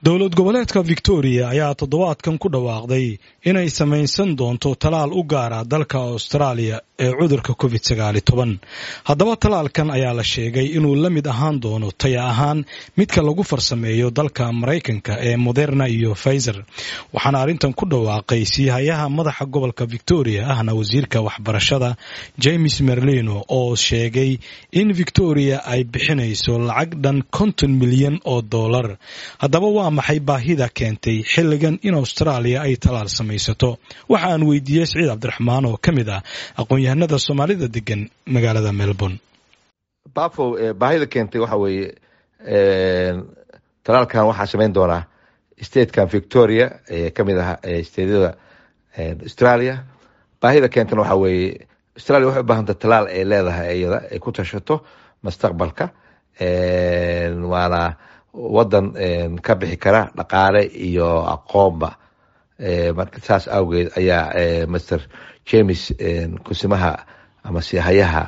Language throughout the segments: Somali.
dowlad goboleedka victoria ayaa toddobaadkan ku dhawaaqday inay samaysan doonto talaal u gaara dalka austraaliya ee cudurka covid sagaali toban haddaba talaalkan ayaa la sheegay inuu la mid ahaan doono taya ahaan midka lagu farsameeyo dalka maraykanka ee moderna iyo faizer waxaana arrintan ku dhawaaqay siihayaha madaxa gobolka victoria ahna wasiirka waxbarashada james merlino oo sheegay in victoria ay bixinayso lacag dhan konton milyan oo dollar haddaba waa maxay baahida keentay xilligan in austraaliya ay talaal samaysato waxa aan weydiiyey siciid cabdiraxmaan oo ka mid ah aqoon-yahanada soomaalida degan magaalada melbourne bafo baahida keentay waxa weeye talaalkan waxaa samayn doonaa statekan victoria ee kamid ah stateyada australia baahida keentana waxaa weeye australia waxay u baahanta talaal ay leedahay iyada ay ku tashato mustaqbalka waana wadan ka bixi kara dhaqaale iyo aqoonba marka saas awgeed ayaa master james kusimaha ama sihayaha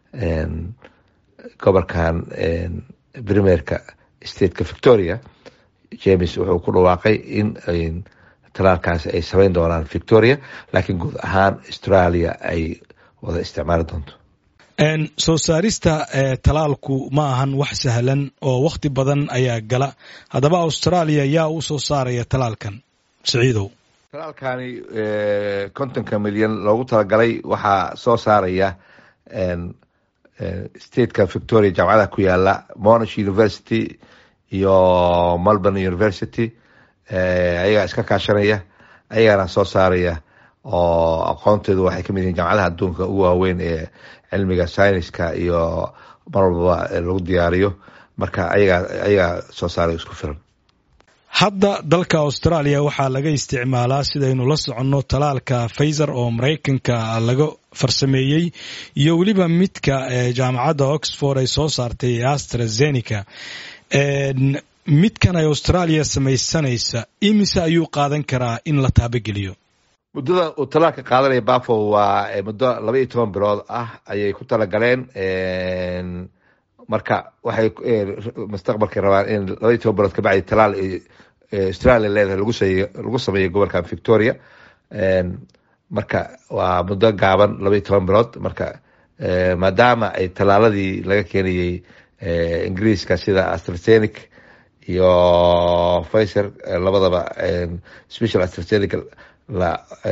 gobolkan primerka stateka victoria james wuxuu ku dhawaaqay in talaalkaas ay samayn doonaan victoria laakiin guud ahaan australia ay wada isticmaali doonto soo saarista talaalku ma ahan wax sahlan oo wakhti badan ayaa gala haddaba australia yaa u soo saaraya talaalkan siciidow talaalkani kontonka milyan loogu talagalay waxaa soo saaraya stateka victoria jaamacadaha ku yaala monash university iyo melbourne university ayagaa iska kaashanaya ayagaana soo saaraya oo aqoonteedu waxay kamid yihiin jaamacadaha adduunka ugu waaweyn ee cilmiga syniska iyo mar walbaba lagu diyaariyo marka ayagaa soo saaray isku filan hadda dalka australia waxaa laga isticmaalaa sidaynu la soconno talaalka faizer oo maraykanka laga farsameeyey iyo weliba midka jaamacadda oxford ay soo saartay ee astrazeneca midkan ay australia samaysanaysa imise ayuu qaadan karaa in la taabageliyo muddada uu talaalka qaadanaya bafo waa muddo laba iyo toban bilood ah ayay ku talagaleen marka waxay mustaqbalka rabaan in laba iyo toban bilood kabacdi talaal australia leedahay lagu sameeyo gobolkan victoria marka waa muddo gaaban laba iyo toban bilood marka maadaama ay talaaladii laga keenayey ingiriiska sida astrasenic iyo fiser labadaba special astrasenic la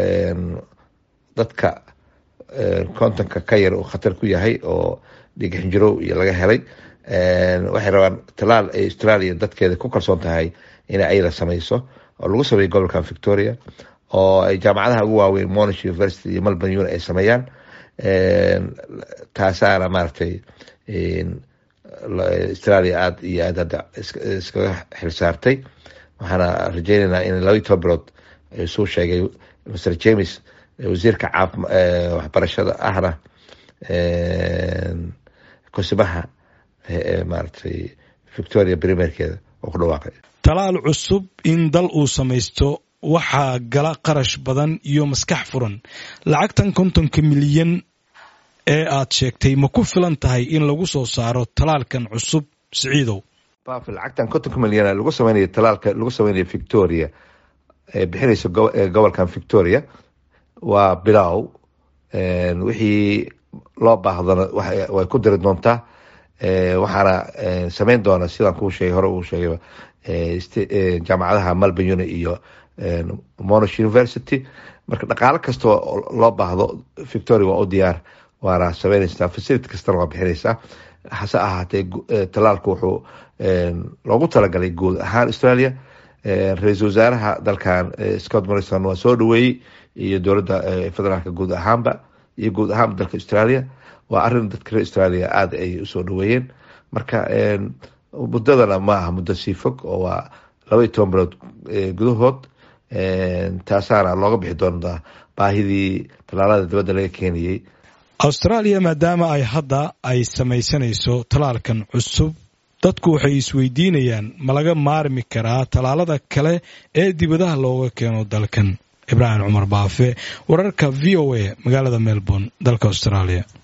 dadka kontonka ka yar uu khatar ku yahay oo dhigxinjirow iyo laga helay waxay rabaan talaal ay australia dadkeeda ku kalsoon tahay inay ayada samayso oo lagu sameeyo gobolkan victoria oo ay jaamacadaha ugu waaweyn monash university iyo melbourne uni ay sameeyaan taasaana maaragtay australia aada iyo aad hadda iskaga xilsaartay waxaana rajeyneynaa in laba iyo toban bilood suu sheegay mr james wasiirka waxbarashada ahna kusimaha maaragtay victoria primerkeeda oo ku dhawaaqay talaal cusub in dal uu samaysto waxaa gala qarash badan iyo maskax furan lacagtan kontonka milyan ee aad sheegtay ma ku filan tahay in lagu soo saaro talaalkan cusub siciidow bafil lacagtan kontonka milyan lagu sameynayo talaalka lagu sameynayo victoria ee bixinaysa gobolkan victoria waa bilow wixii loo baahdana way ku diri doontaa waxaana sameyn doona sidaan kuu sheegay hore uu sheegay jaamacadaha melbourne uni iyo monash university marka dhaqaalo kastoo loo baahdo victoria waa u diyaar waana sameynaysaa facility kastana waa bixinaysaa hase ahaatee talaalku wuxuu loogu talagalay guud ahaan australia ra-iisul wasaaraha dalkan scott morrison waa soo dhaweeyey iyo dowladda federaalka guud ahaanba iyo guud ahaanba dalka australia waa arin dadka reer australia aada ay usoo dhaweeyeen marka muddadana ma aha muddo sii fog oo waa laba iyo toban bilood gudahood taasaana looga bixi doontaa baahidii talaalada dibadda laga keenayey australia maadaama ay hadda ay samaysanayso talaalkan cusub dadku waxay isweydiinayaan ma laga maarmi karaa talaalada kale ee dibadaha looga keeno dalkan ibraahim cumar baafe wararka v o a magaalada melbourne dalka australia